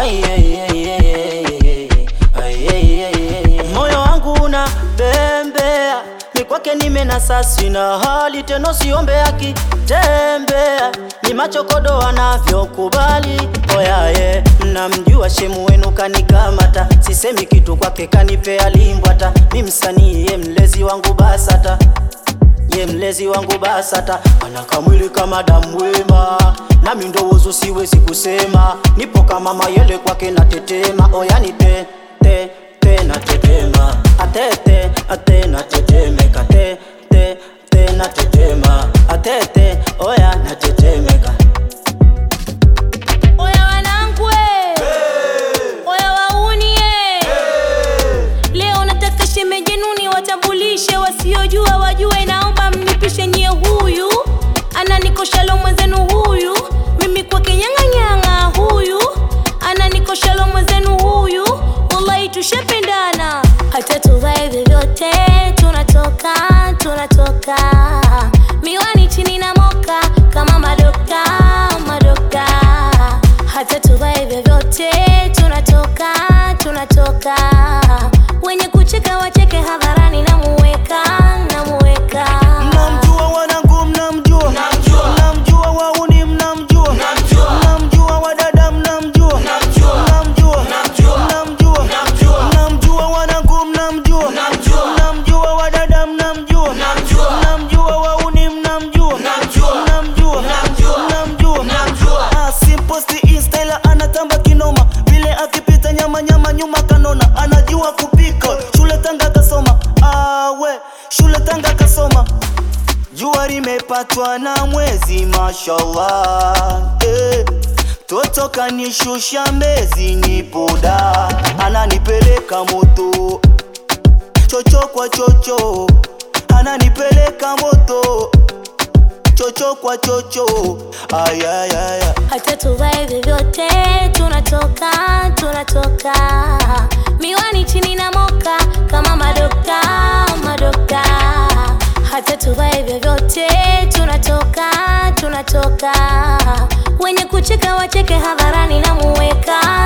Ai, ai, ai, ai, ai, ai, ai, ai, ai. Moyo wangu una bembea, ni kwake nimenasa, sina hali teno, siombe akitembea, ni machokodo anavyokubali. Oyaye, mnamjua shemu wenu kanikamata, sisemi kitu kwake kanipea limbwata, mi msanii ye mlezi wangu basata ye mlezi wangu basata, anakamwili kama damu wema, nami ndo wozu siwezi kusema, nipo kama mayele kwake natetema, oyani te te te natetema, atete ate natetemeka, te te te natetema, atete oya natetemeka. Oya wanangu eh. Oya wauni eh. Leo nataka shemejenuni watambulishe wasiojua wajue, naomba mnipishe nyie, huyu ananikoshalo mwenzenu, huyu mimi kwake nyang'anyang'a, huyu ananikoshalo mwenzenu, huyu wallahi tushapendana, hata tuvae vyovyote tunatoka tunatoka, miwani chini na moka kama madoka madoka, hata tuvae vyovyote tunatoka tunatoka, wenye kucheka wacheke hadharani, namuweka namuweka Mnamjua wanangu, mnamjua, mnamjua wauni, mnamjua, mnamjua wadada, mnamjua, mnamjua, mnamjua, mnamjua wanangu, mnamjua, mnamjua wadada, mnamjua, mnamjua wauni, mnamjua, mnamjua, mnamjua. Ah, simposti insta ila anatamba kinoma, vile akipita nyama nyama nyuma kanona, anajua kupika, shule Tanga kasoma, awe shule Tanga kasoma Jua limepatwa na mwezi mashallah eh. Toto kanishusha mbezi nipoda ananipeleka moto chocho kwa chocho ananipeleka moto chocho kwa chocho ayayaya hata tuvae vyovyote tunatoka tunatoka, miwani chini na moka kama madoka madoka, hata tuvae vyovyote tunatoka tunatoka, wenye kucheka wacheke hadharani, namuweka